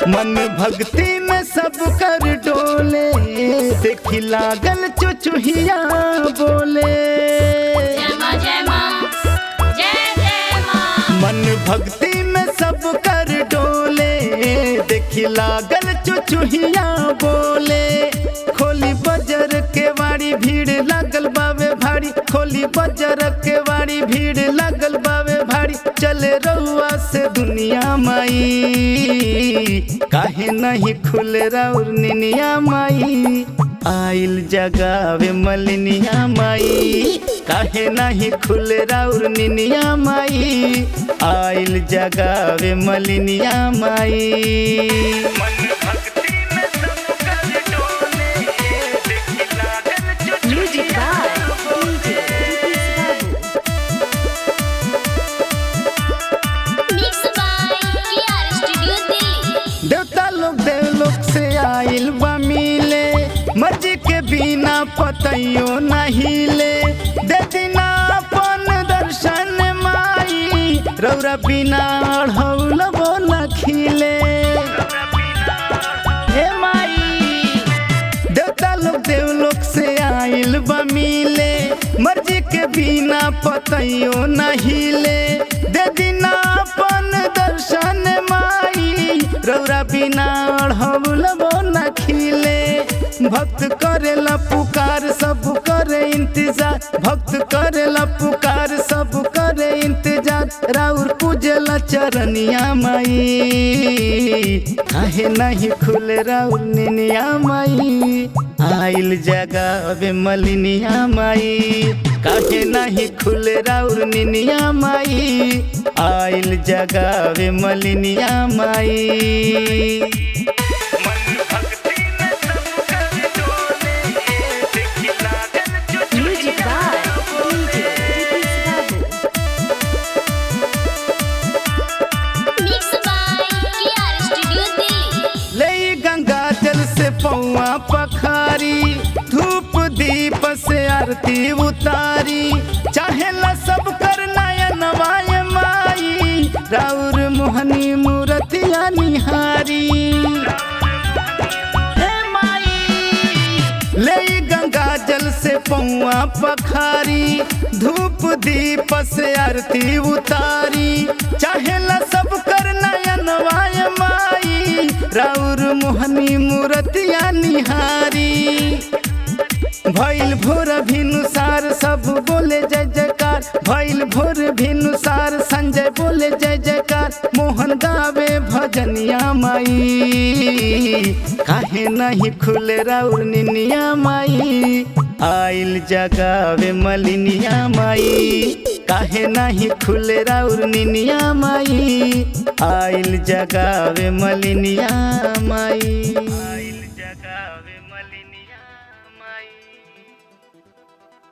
मन भक्ति में सब कर डोले देखी लागल चुचुहिया बोले जय माँ जय माँ जय जय माँ मन भक्ति में सब कर डोले देखी लागल चुचुहिया बोले खोली बजर के वाड़ी भीड़ लागल बावे भारी खोली बजर के वाड़ी भीड़ लागल बावे भारी चले रउआ से दुनिया माई काहे नहीं खुले राउर निनिया माई आइल जगावे मलिनिया माई काहे नहीं खुले राउर निनिया माई आइल जगावे मलिनिया माई Music by DJ Babu. Mix by KR studio Delhi देवता लोग देवलोक से आइल बा मिले मर्जी के बिना पतइयो नहीं ले दे दिना अपन दर्शन माई रौरा बिना अढ़ौल बोला खिले हे माई देवता लोग देवलोक से आइल बा मिले मर्जी के बिना पतइयो नहीं ले दे दिना अपन दर्शन माई रौरा बिना अढ़ौल न खिले भक्त करेला पुकार सब करे इंतजार भक्त करेला पुकार सब करे इंतजार राउर पूजला चरनिया माई काहे नहीं खुले राउर निनिया माई आइल जगावे मलिनिया माई काहे नहीं खुले राउर निनिया माई आइल जगावे मलिनिया माई Music by DJ Babu. Mix by KR studio Delhi ले गंगा जल से पौआ पखारी धूप दीप से आरती उतारी चाहेला सब कर नयन वाय माई राउर मोहनी मूर्तिया निहारी हे माई ले गंगा जल से पौआ पखारी धूप दीप से आरती उतारी चाहेला सब कर नयन वाय माई राउर मोहनी मूर्तिया निहारी भैल भोर भिनुसार सब बोले जय जयकार भैल भोर भिनुसार संजय बोले जय जयकार मोहन गावे भजनिया माई काहे नहीं खुले राउर निनिया माई आइल जगावे मलिनिया माई काहे नहीं खुले राउर निनिया माई आइल जगावे मलिनिया माई